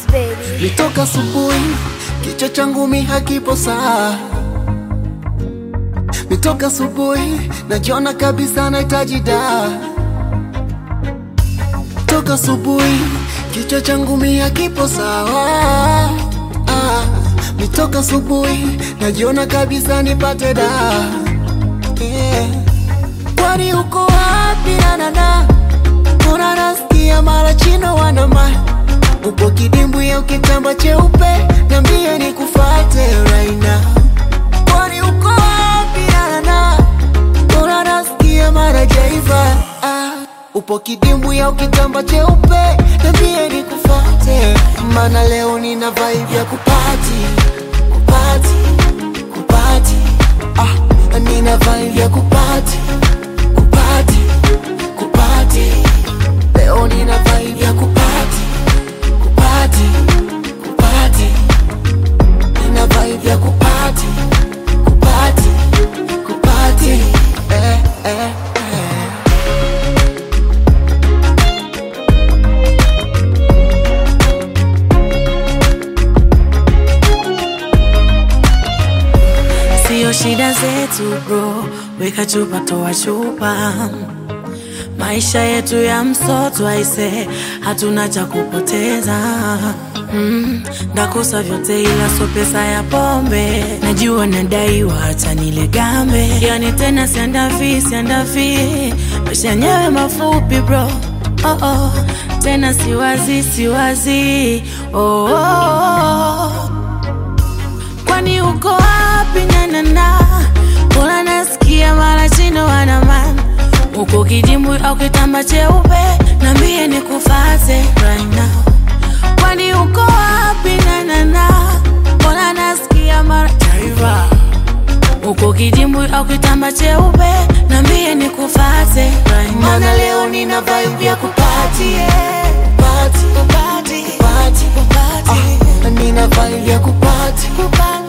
baby. Nitoka asubuhi, kichwa changu mi hakipo saa. Nitoka asubuhi, najiona kabisa nahitaji dawa. Toka asubuhi, kichwa changu mi hakipo sawa. Ah, nitoka asubuhi, najiona kabisa nipate dawa. Yeah. Kwani uko wapi nanana? Mbona nasikia mara chino wanama Upo kidimbwi au kitamba cheupe, niambie nikufate right now. Kwani uko wapi nanana? Mbona nasikia mara jaiva ah. Upo kidimbwi au kitamba cheupe, niambie nikufate, maana leo nina vibe ya kupati kupati kupati ah, nina vibe ya kupati kupati kupati leo nina vibe ya kupati kupati kupati nina vibe ya kupati kupati kupati eh, eh, eh. Sio shida zetu bro, weka chupa toa chupa. Maisha yetu ya msoto aise, hatuna cha kupoteza. Mm, ndakosa vyote ila so pesa ya pombe. Najua nadaiwa, acha nile gambe. Yani tena siandavi, siandavi, maisha yenyewe mafupi bro. Oh, oh. Tena siwazi, siwazi oh, oh, oh. Kwani uko wapi nanana? Mbona nasikia mara chino wanamana uko kidimbwi au kitamba cheupe, nambie nikufate right now. Kwani uko wapi nanana? Mbona nasikia mara Jaiva. uko kidimbwi au kitamba cheupe, nambie nikufate right now. Maana leo nina vibe ya kupati yeah. Kupati, Kupati, kupati, kupati, ah, nina vibe ya kupati kupati.